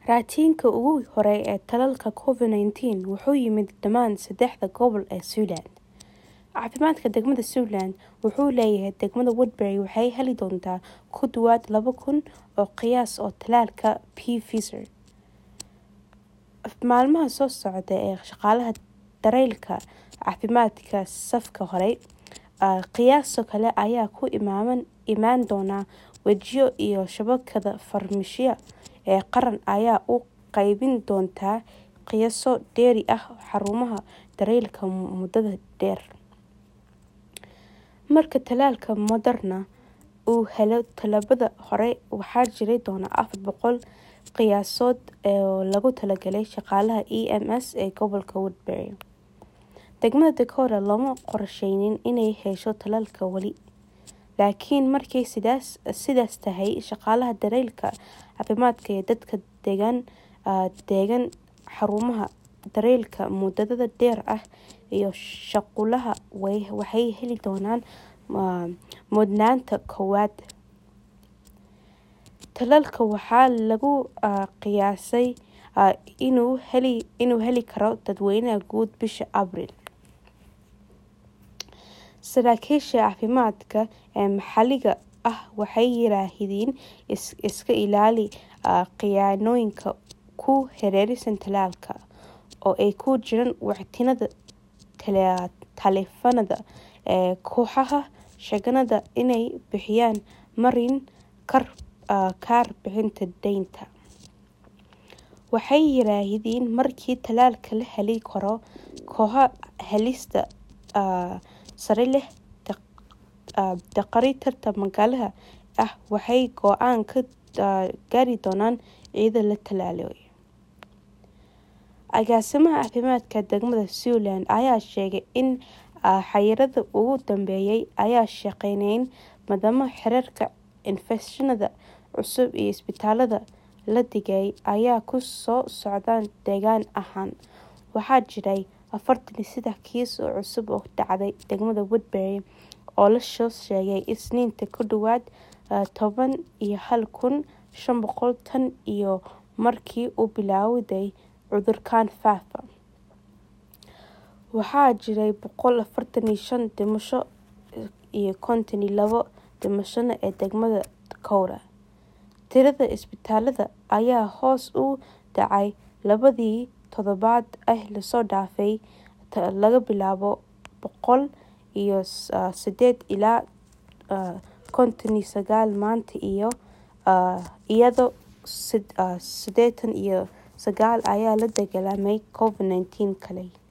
Raatiinka ugu horreeya ee tallaalka Covid-19 wuxuu yimid dhammaan saddexda gobol ee Siouxland. Caafimaadka degmada Siouxland wuxuu leeyahay degmada Woodbury waxay heli doontaa ku dhawaad laba kun oo qiyaas oo tallaalka Pfizer. Maalmaha soo socda ee shaqaalaha daryeelka caafimaadka safka hore, qiyaaso kale ayaa ku imaan doona wajiyo iyo shabakada farmashiye ee qaran ayaa u qaybin doonta qiyaaso dheeri ah xarumaha daryeelka muddada dheer. Marka tallaalka Moderna uu helo tallaabada hore, waxaa jiri doona afar boqol qiyaasood oo loogu talagalay shaqaalaha EMS ee gobolka Woodbury. Degmada Dakota looma qorsheynin inay hesho tallaalka wali, laakiin markay sidaas tahay, shaqaalaha daryeelka caafimaadka ee dadka degan xarumaha daryeelka muddada dheer ah iyo shaqaalaha waxay heli doonaan mudnaanta koowaad. Tallaalka waxaa lagu qiyaasay inuu heli karo dadweynaha guud bisha Abriil. Saraakiisha caafimaadka ee maxalliga ah waxay yiraahdeen iska ilaali khiyaanooyinka ku hareeraysan tallaalka, oo ay ku jiraan wicitaannada taleefanada ee kooxaha sheeganaya inay bixiyaan marin kaar bixinta deynta. Waxay yiraahdeen markii tallaalka la heli karo, kooxaha helista sare leh dhakhaatiirta maxalliga ah waxay go'aan ka gaari doonaan cidda la tallaalayo. Agaasimaha caafimaadka degmada Siouxland ayaa sheegay in xayiraadaha ugu dambeeyay ay shaqeynayaan maadaama heerarka infekshannada cusub iyo isbitaalada la dhigay ay ku soo socdaan deegaan ahaan. Waxaa jiray afartan iyo sedax kiis oo cusub oo ka dhacay degmada Woodbury oo la soo sheegay Isniintii, ku dhawaad toban iyo hal kun shan boqol tan iyo markii uu bilowday cudurkan faafa. Waxaa jiray boqol afartan iyo shan dhimasho iyo konton iyo labo dhimasho ee degmada Dakota. Tirada isbitaalada ayaa hoos u dhacay labadii toddobaad ee la soo dhaafay, laga bilaabo boqol iyo sideed ilaa konton iyo sagaal maanta, iyadoo siddeetan iyo sagaal ay la dagaallamayaan Covid-19 kale.